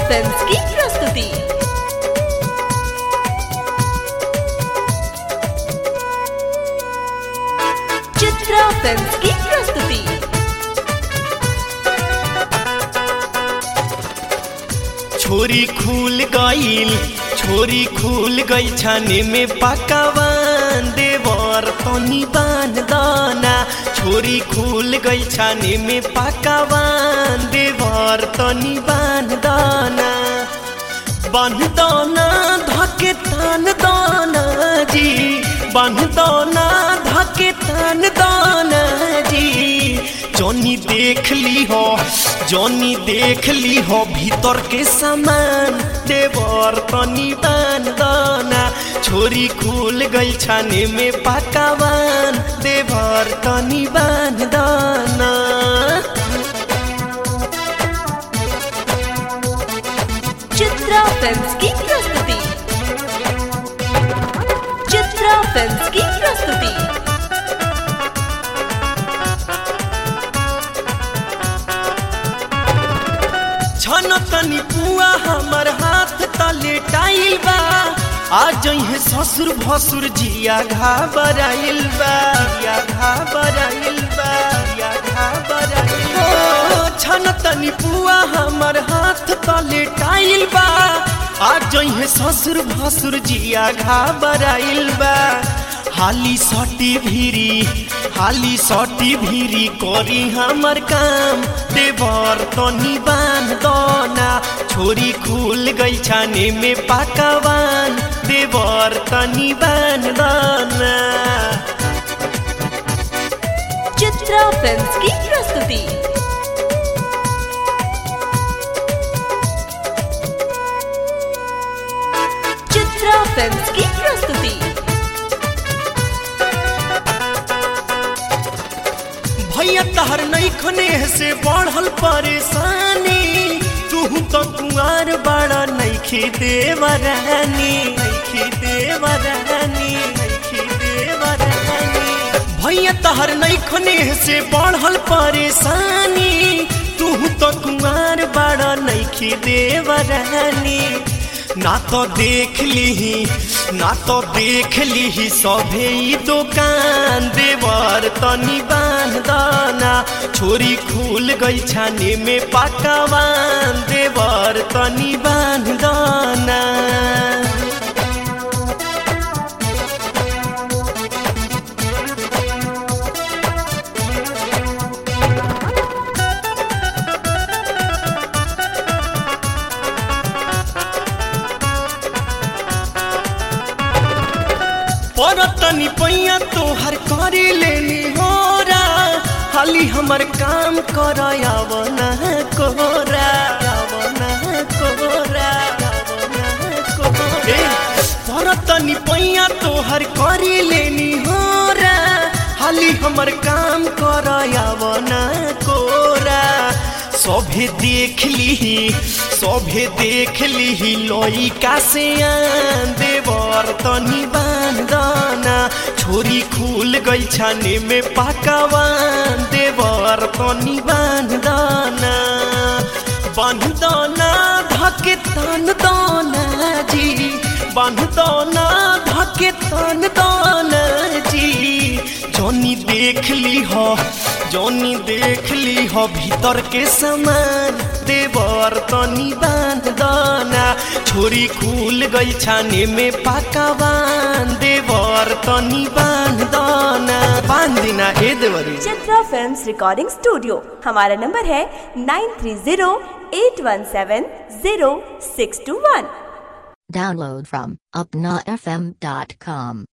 Films की प्रस्तुति Chitra films की प्रस्तुति छोरी खुल गईल छोरी खुल गई छाने में पकावान देवर तनी बांध दाना छोरी खुल गई छाने में पकावान देवर तनी बांध दाना बांध दाना धके तान दाना जी बांध दाना धके तान दाना जी जॉनी देख ली हो जॉनी देख ली हो भीतर के सामान देवर तनी बान दाना छोरी खुल गई छाने में पकावान देवर तनी बान दाना चित्रा फिल्म्स की प्रस्तुति चित्रा फिल्म्स की प्रस्तुति छन तनी पुआ हमर हाथ तले टाइल बा आ जइहे ससुर भसुर जिया घाबराइल बा जिया घाबराइल बा जिया घाबराइल ओ छन तनी पुआ हमर हाथ तले टाइल बा आ जइहे ससुर भसुर जिया घाबराइल बा हाली सटी भीरी हाली सटी भीरी करी हमर काम देवर तनी बान दना छोरी खुल गई छाने में पकावान देवर तनी बान दना चित्रा फिल्म्स की प्रस्तुति चित्रा फिल्म्स की प्रस्तुति भैया तहर नहीं खने से बढ़ल परेशानी तू तो कुआर बड़ा नैखी देवरानी नैखी देवरानी नैखी देवरानी भैया तहर नहीं खने से बढ़ल परेशानी तू तो कुआर बड़ा नैखी देवरानी ना तो देख लीही ना तो देख लीही सभे ई दुकान देवर तनी बांध दाना छोरी खुल गई छाने में पकावान देवर तनी बांध दाना पर तनी पैया तोहर करी लेनी होरा हाली हमर काम कर आवना कोरा आवना कोरा आवना कोरा पर तनी पैया तोहर करी लेनी होरा हाली हमर काम कर आवना कोरा सभे देख लीही सभे देख लीही लइका से आन देवर तनी बांधना छोरी खुल गई छाने में पकावान देवर तनी बांधना बांधना धके तन दाना जी बांधना धके तन दाना जी जॉनी देख ली हो जॉनी देख ली हो भीतर के सामान देवर तनी बांध दाना छोरी खुल गई छाने में पकावान देवर तनी बांध दाना बांध दिना ए देवरी चित्रा फिल्म्स रिकॉर्डिंग स्टूडियो हमारा नंबर है nine three zero eight one seven zero six two one Download from upnafm.com.